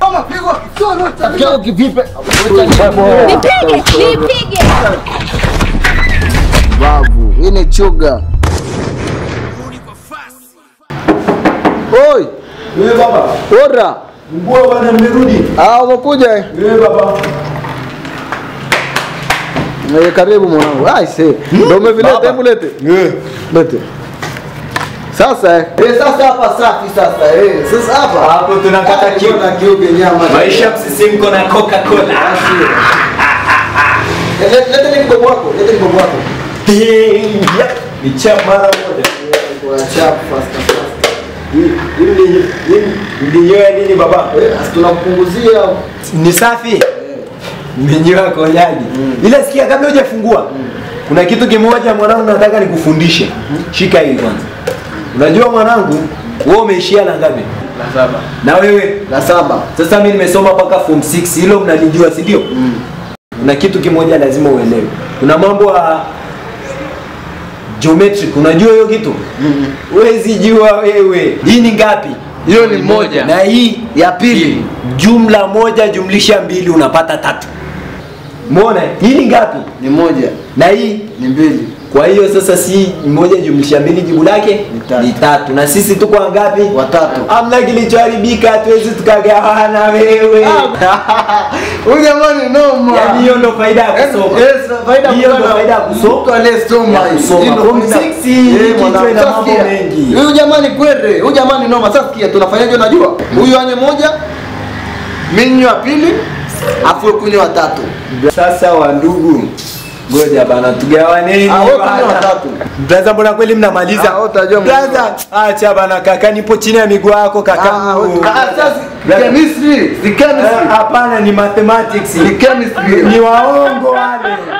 Rafiki yako kivipi? Nipige, nipige. Babu, hii ni chuga. Oi, Wewe baba, ora. mbona bwana mmerudi? Ah, umekuja eh? Wewe baba. Eh, karibu mwanangu. Ai se. Ndio umevileta, Baba. hebu lete. Eh. Lete. Sasa eh. Eh, sasa hapa safi sasa eh. Sasa hapa. Hapo tunakata Ah, kiu. na kiuge nyama. Maisha msisimko na Coca-Cola. Eh, Lete lete ni mdomo wako, lete ni mdomo wako. Yeah. Ni chap mara moja. Kwa chap fast fast. Hii ni hii ndio nini baba? Eh, asi tunampunguzia. Ni safi. Mmenyewa konyaji. Ila sikia kabla hujafungua. Kuna kitu kimoja mwanangu nataka nikufundishe. Shika hii kwanza. Unajua mwanangu, wewe umeishia la ngapi? La saba. Na wewe? La saba. Sasa mimi nimesoma mpaka form 6, hilo mnalijua si ndio? Kuna kitu kimoja lazima uelewe. Kuna mambo ya geometric, unajua hiyo kitu? Huwezi jua wewe. Hii ni ngapi? Hiyo ni Moja. moja. Na hii Ya pili. jumla moja jumlisha mbili unapata tatu. Umeona? Hii ni ngapi? Ni moja. Na hii Ni mbili. kwa hiyo sasa si moja jumlisha mbili jibu lake Ni tatu. ni tatu. Na sisi tuko wangapi? Watatu. Amna kilichoharibika, hatuwezi tukagawana wewe. Huyu jamani noma. Yaani hiyo ndo faida ya kusoma. Yes, faida ya Hiyo ndo kusoma. faida ya kusoma. Mtu aliyesoma Ya hii. kusoma. Hii ndo Form faida. six hii, Eh, kichwa mwanangu. ina Sasa mambo sikia. mengi. Huyu jamani kwere, huyu jamani noma. Sasa sikia tunafanyaje unajua? Huyu anye moja, mimi wa pili, afu kunywa watatu. Sasa wandugu, ngoja bana tugawaneni. Ah, wewe bana. kunywa watatu. Braza, mbona kweli mnamaliza? Ah, wewe utajua Braza, acha bana kaka, nipo chini ya miguu yako kaka. Ah, ah, sasa chemistry, si Eh, chemistry. Hapana, ni mathematics. Ni chemistry. Ni waongo wale.